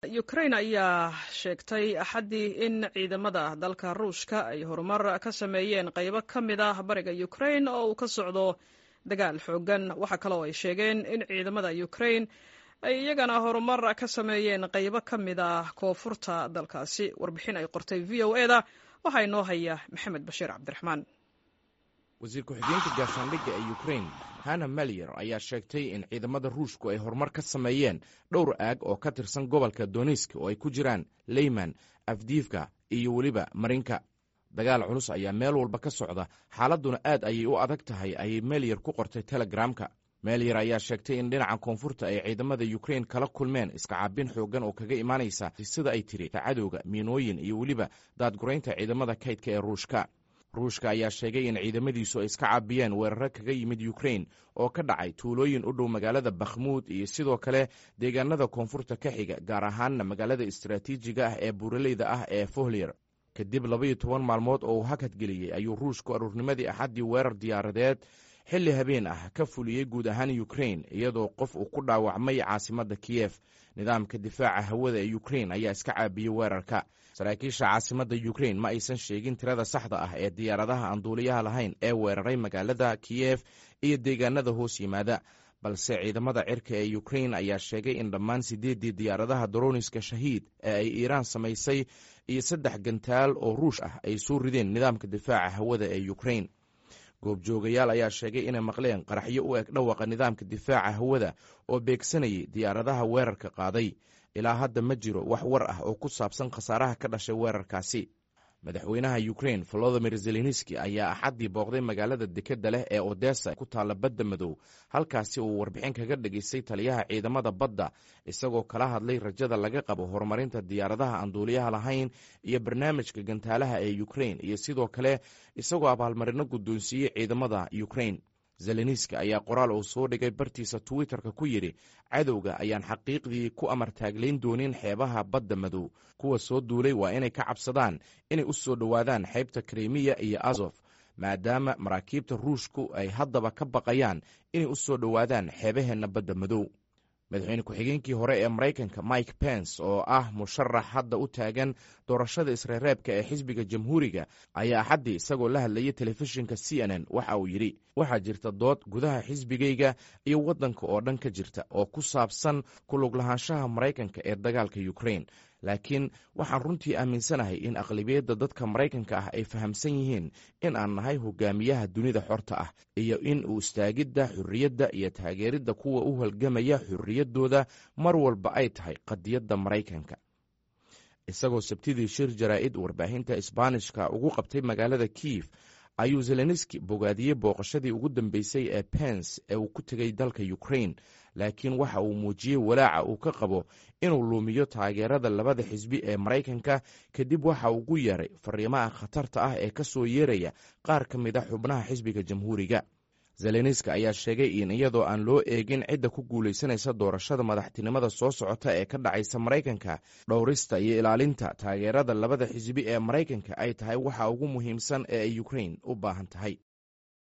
ukrain ayaa sheegtay axaddii in ciidamada dalka ruushka ay horumar ka sameeyeen qaybo ka mid ah bariga ukrain oo uu ka socdo dagaal xoogan waxaa kaloo ay sheegeen in ciidamada ukrain ay iyagana horumar ka sameeyeen qaybo ka mid ah koonfurta dalkaasi warbixin ay qortay v o eda waxaa inoo haya maxamed bashiir cabdiraxmaan wasiir ku-xigeenka gaashaandhigga ee ukrain hana maliyer ayaa sheegtay in ciidamada ruushku ay horumar ka sameeyeen dhowr aag oo ka tirsan gobolka donisk oo ay ku jiraan leyman afdiifka iyo weliba marinka dagaal culus ayaa meel walba ka socda xaaladduna aad ayay u adag tahay ayay meliyer ku qortay telegramka meliyer ayaa sheegtay in dhinaca koonfurta ay ciidamada ukrain kala kulmeen iskacaabin xooggan oo kaga imaanaysa sida ay tiri cadowga miinooyin iyo weliba daadguraynta ciidamada kaydka ee ruushka ruushka ayaa sheegay in ciidamadiisu ay iska caabiyeen weeraro kaga yimid ukrain oo ka dhacay tuulooyin u dhow magaalada bakhmuud iyo sidoo kale deegaanada koonfurta ka xiga gaar ahaanna magaalada istaraatiijiga ah ee buuraleyda ah ee fohlier kadib labaiyo toban maalmood oo uu hakadgeliyey ayuu ruushku aruurnimadii axaddii weerar diyaaradeed xilli habeen ah ka fuliyey guud ahaan ukrain iyadoo qof uu ku dhaawacmay caasimadda kiyef nidaamka difaaca hawada ee ukrain ayaa iska caabiyey weerarka saraakiisha caasimadda ukrain ma aysan sheegin tirada saxda ah ee diyaaradaha aan duuliyaha lahayn ee weeraray magaalada kiyef iyo deegaanada hoos yimaada balse ciidamada cirka ee ukrain ayaa sheegay in dhammaan siddeeddii diyaaradaha daroniska shahiid ee ay iiraan samaysay iyo saddex gantaal oo ruush ah ay soo rideen nidaamka difaaca hawada ee ukrain goobjoogayaal ayaa sheegay inay maqleen qaraxyo u eg dhawaqa nidaamka difaaca hawada oo beegsanayay diyaaradaha weerarka qaaday ilaa hadda ma jiro wax war ah oo ku saabsan khasaaraha ka dhashay weerarkaasi madaxweynaha ukrain volodimir zelenski ayaa axaddii booqday magaalada dekedda leh ee odessa ku taalla badda madow halkaasi uu warbixin kaga dhegaystay taliyaha ciidamada badda isagoo kala hadlay rajada laga qabo horumarinta diyaaradaha aan duuliyaha lahayn iyo barnaamijka gantaalaha ee ukrain iyo sidoo kale isagoo abaalmarino guddoonsiiyey ciidamada ukrain zelenski ayaa qoraal uu soo dhigay bartiisa twitterka ku yidhi cadowga ayaan xaqiiqdii ku amar taaglayn doonin xeebaha badda madow kuwa soo duulay waa inay ka cabsadaan inay u soo dhowaadaan xeybta krimiya iyo azof maadaama maraakiibta ruushku ay haddaba ka baqayaan inay u soo dhowaadaan xeebaheenna badda madow madaxweyne ku-xigeenkii hore ee maraykanka mike pence oo ah musharax hadda u taagan doorashada isreereebka ee xisbiga jamhuuriga ayaa axaddii isagoo la hadlayay telefishinka c n n waxa uu yidhi waxaa jirta dood gudaha xisbigayga iyo waddanka oo dhan ka jirta oo ku saabsan kulug lahaanshaha maraykanka ee dagaalka ukrain laakiin waxaan runtii aaminsanahay in aqlabiyadda dadka maraykanka ah ay fahamsan yihiin in aan nahay hogaamiyaha dunida xorta ah iyo in uu istaagidda xurriyadda iyo taageeridda kuwa u halgamaya xurriyaddooda mar walba ay tahay qadiyadda maraykanka isagoo sabtidii shir jaraa'id warbaahinta isbaanishka ugu qabtay magaalada kiyef ayuu zelenski bogaadiyey booqashadii ugu dambeysay ee pence ee uu ku tegay dalka ukrain laakiin waxa uu muujiyey walaaca uu ka qabo inuu luumiyo taageerada labada xisbi ee maraykanka kadib waxa ugu yeeray fariimaha khatarta ah ee ka soo yeeraya qaar ka mid a xubnaha xisbiga jamhuuriga zelenski ayaa sheegay in iyadoo aan loo eegin cidda ku guulaysanaysa doorashada madaxtinimada soo socota ee ka dhacaysa maraykanka dhowrista iyo ilaalinta taageerada labada xisbi ee maraykanka ay tahay waxa ugu muhiimsan ee ay ukrain u baahan tahay